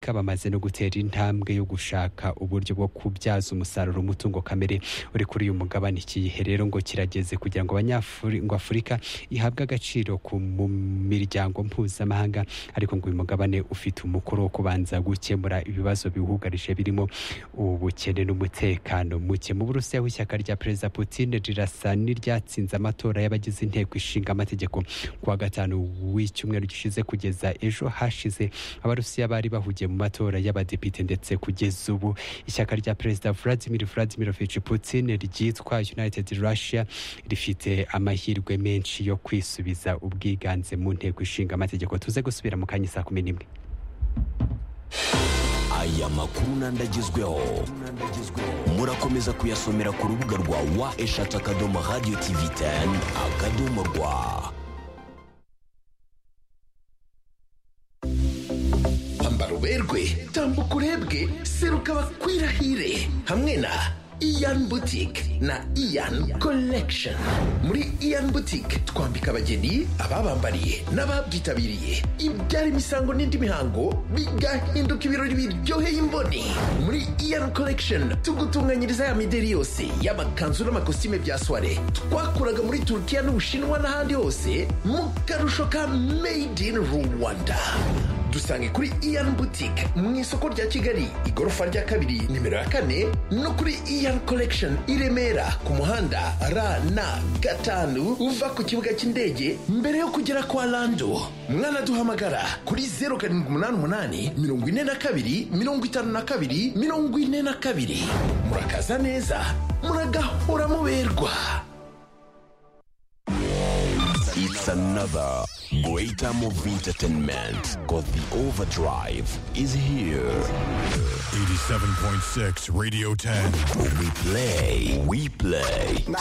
afurika bamaze no gutera intambwe yo gushaka uburyo bwo kubyaza umusaruro umutungo kamere uri kuri uyu mugabane ikihe rero ngo kirageze kugira ngo abanyafurika ihabwe agaciro mu miryango mpuzamahanga ariko ngo uyu mugabane ufite umukoro wo kubanza gukemura ibibazo biwugarije birimo ubukene n'umutekano muke mu burusiya w'ishyaka rya perezida Putin rirasa n'iryatsinze amatora y'abagize inteko ishinga amategeko kuwa gatanu w'icyumweru gishize kugeza ejo hashize abarusiya bari bahugiye mu matora y'abadepite ndetse kugeza ubu ishyaka rya perezida Vladimir Vladimirovich Putin ryitwa United Russia rifite amahirwe menshi yo kwisubiza ubwiganze mu nteko ishinga amategeko tuze gusubira mu kanya saa kumi n'imwe aya makuru n'andagezweho murakomeza kuyasomera ku rubuga rwa wa eshatu akadomo radiyo tivi teni akadomo rwa ambara uberwe tambuka urebwe seruka bakwirahire hamwe na Ian Boutique na Ian Collection. Muri Ian Boutique twambika abageni, ababambariye n'ababyitabiriye ibyara imisango n'indi mihango bigahinduka ibirori biryoheye imboni. Muri Ian Collection tugutunganyiriza ya mideri yose y'amakanzu n'amakositime bya soirée twakuraga muri Turkiya n'Ubushinwa n'ahandi hose mu karusho ka Made in Rwanda. dusange kuri Ian Boutique mu isoko rya Kigali igorofa rya kabiri nimero ya kane no kuri Ian Collection i Remera ku muhanda RN gatanu uva ku kibuga cy'indege mbere yo kugera kwa Lando mwana duhamagara kuri 0788 42 52 42 murakaza neza muragahora muberwa It's another great time of entertainment because the overdrive is here. 87.6 Radio 10. We play, we play.